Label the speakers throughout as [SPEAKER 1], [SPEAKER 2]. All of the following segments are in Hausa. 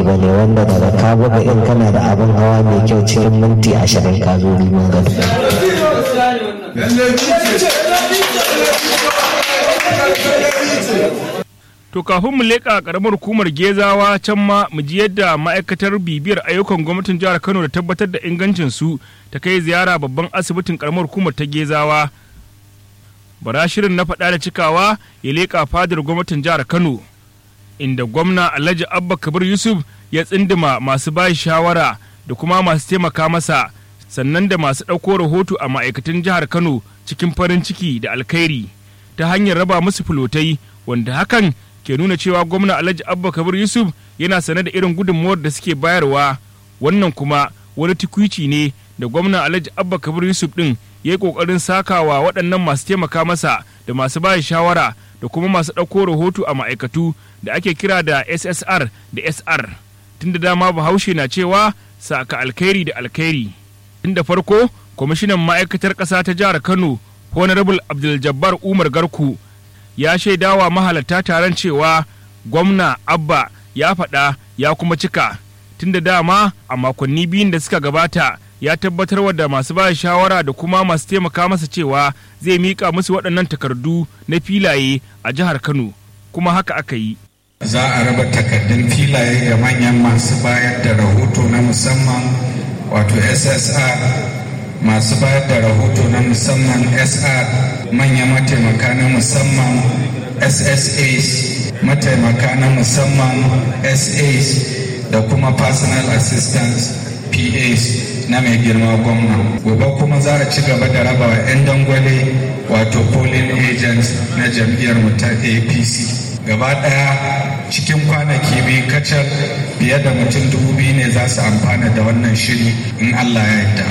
[SPEAKER 1] ba ne wanda daga ka buga in kana da abin hawa mai kyau cikin minti ashirin ka zo rimin gado
[SPEAKER 2] To kafin mu leƙa ƙaramar hukumar Gezawa can ma mu ji yadda ma'aikatar bibiyar ayyukan gwamnatin jihar Kano da tabbatar da ingancin su ta kai ziyara babban asibitin ƙaramar hukumar ta Gezawa. Bara shirin na faɗa da cikawa ya leƙa fadar gwamnatin jihar Kano inda gwamna Alhaji Abba Kabir Yusuf ya tsindima masu bayi shawara da kuma masu taimaka masa sannan da masu ɗauko rahoto a ma'aikatan jihar Kano cikin farin ciki da alkhairi ta hanyar raba musu filotai wanda hakan ke nuna cewa gwamna alhaji abba kabir yusuf yana sane da irin gudunmuwar da suke bayarwa wannan kuma wani tukwici ne da gwamna alhaji abba kabir yusuf din ya yi kokarin sakawa waɗannan masu taimaka masa da masu bayar shawara da kuma masu ɗauko rahoto a ma'aikatu da ake kira da ssr da sr tun da dama bahaushe na cewa saka alkhairi da alkhairi tun da farko kwamishinan ma'aikatar ƙasa ta jihar kano honorable abdul jabbar umar garku ya shaidawa mahalarta taron cewa gwamna abba ya faɗa ya kuma cika tunda dama a makonni biyun da suka gabata ya tabbatar da masu ba shawara da kuma masu taimaka masa cewa zai miƙa musu waɗannan takardu na filaye a jihar kano kuma haka aka yi
[SPEAKER 3] za a raba takardun filaye ga manyan masu bayar da rahoto na musamman wato ssr masu bayar da rahoto na musamman sr manya mataimaka na musamman ssas mataimaka na musamman sas da kuma personal assistants pas na mai girma gwamna gobe kuma za a ci gaba da raba wa 'yan dangwale wato polling agents na jam'iyyar mu ta apc gaba daya cikin kwanaki biyu kacal fiye da mutum dubu biyu ne za su amfana da wannan shiri in allah ya yarda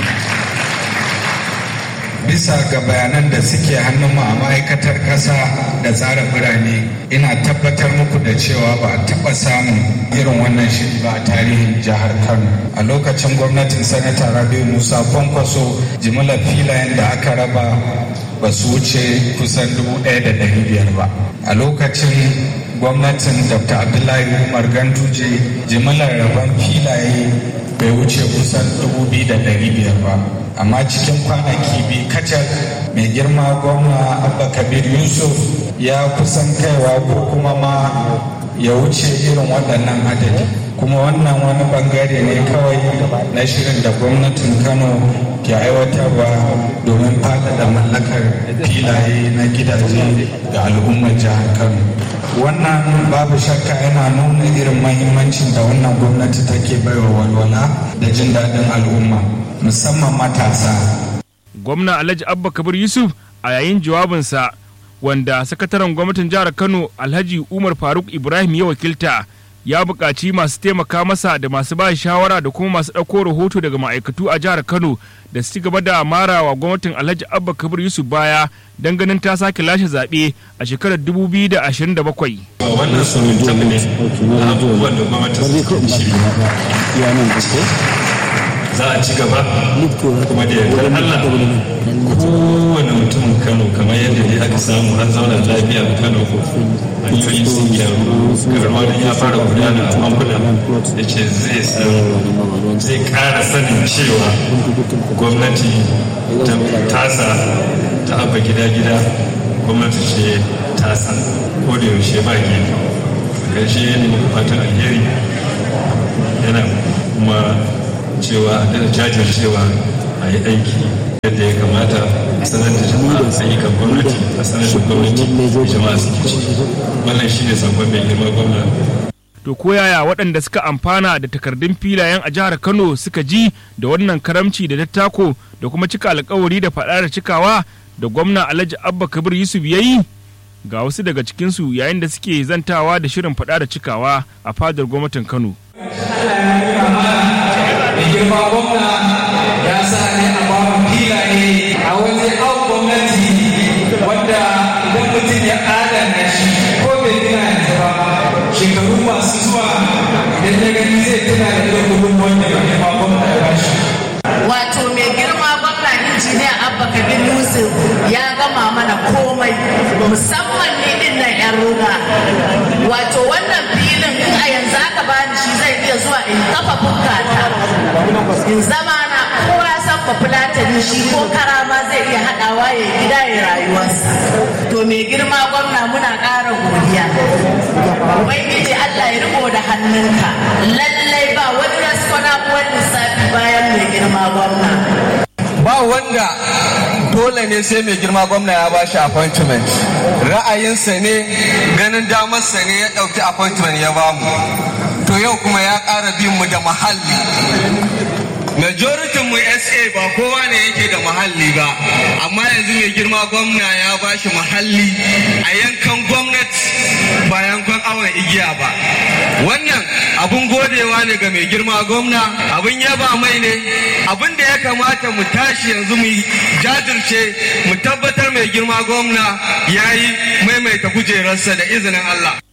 [SPEAKER 3] bisa ga bayanan da suke hannunmu a ma'aikatar ƙasa da tsara birane ina tabbatar muku da cewa ba a taɓa samun irin wannan shiri ba a tarihin jihar kano a lokacin gwamnatin sanata rabiu musa kwankwaso jimillar filayen da aka raba ba su wuce kusan dubu ɗaya da ɗari biyar ba a lokacin gwamnatin dr abdullahi umar ganduje jimillar rabon filaye bai wuce kusan dubu biyu da ɗari biyar ba amma cikin kwanaki biyu kacal mai girma gwamna abba kabir yusuf ya kusan kaiwa ko kuma ma ya wuce irin waɗannan adadi kuma wannan wani bangare ne kawai na shirin da gwamnatin kano ke aiwatarwa domin faɗaɗa mallakar filaye na gidaje ga al'ummar jihar kano wannan babu shakka yana nuna irin mahimmancin da wannan gwamnati take baiwa walwala da jin daɗin al'umma musamman matasa
[SPEAKER 2] gwamna alhaji abba kabir yusuf a yayin jawabinsa wanda sakataren gwamnatin jihar kano alhaji umar faruk ibrahim ya wakilta ya buƙaci masu taimaka masa da masu ba shawara da kuma masu ɗauko rahoto daga ma'aikatu a jihar kano da su ci gaba da marawa gwamnatin alhaji abba kabir yusuf baya don ganin ta sake lashe zaɓe a shekarar 2027
[SPEAKER 4] wannan sun tabi ne abubuwan da gwamnati suke shiri za a ci gaba kuma da yardar Allah kowane mutumin Kano kamar yadda dai aka samu an zauna lafiya a Kano hanyoyin sun gyaru karuwa da ya fara gudana a bankuna da ce zai san zai kara sanin cewa gwamnati ta tasa ta abba gida-gida gwamnati ce tasa ko da yaushe ba gefe gaishe ne fatan alheri yana kuma cewa a da jajircewa a yi aiki yadda ya kamata a sanar da jama'a ayyukan gwamnati a sanar da gwamnati da jama'a suke ci wannan shi ne sabon mai girma gwamna
[SPEAKER 2] to ko yaya waɗanda suka amfana da takardun filayen a jihar kano suka ji da wannan karamci da dattako da kuma cika alkawari da faɗa da cikawa da gwamna alhaji abba kabir yusuf ya yi ga wasu daga cikinsu yayin da suke zantawa da shirin faɗa da cikawa a fadar gwamnatin kano
[SPEAKER 5] girma gwamna ya sa ne a bamu filaye a wani au gwamnati wanda idan mutum ya adana shi ko bai tuna yanzu ba shekaru masu zuwa idan ya gani zai tuna da irin gudunmuwan da mai girma gwamna ya bashi.
[SPEAKER 6] Wato mai girma gwamna injiniya Abba Kabir Yusuf ya gama mana komai musamman ne din nan 'yan ruga. Wato wannan filin in a yanzu aka bani shi zai iya zuwa in kafa bukkata in zama na kowa ya san bafulatani shi ko karama zai iya haɗawa ya gida ya rayuwarsa to mai girma gwamna muna ƙara godiya ubangiji Allah ya riko da hannunka lallai ba wani raskwana wani lissafi bayan mai girma gwamna
[SPEAKER 7] ba wanda dole ne sai mai girma gwamna ya ba shi appointment ra'ayinsa ne ganin damarsa ne ya ɗauki appointment ya bamu to yau kuma ya ƙara bin mu da mahalli majority mu sa ba kowa ne yake da mahalli ba amma yanzu mai girma gwamna ya ba shi mahalli a yankan gwamnati ba yankan awon igiya ba wannan abun godewa ne ga mai girma gwamna abun yaba mai ne abun da ya kamata mu tashi yanzu mu jajirce mu tabbatar mai girma gwamna ya yi maimaita kujerarsa da izinin Allah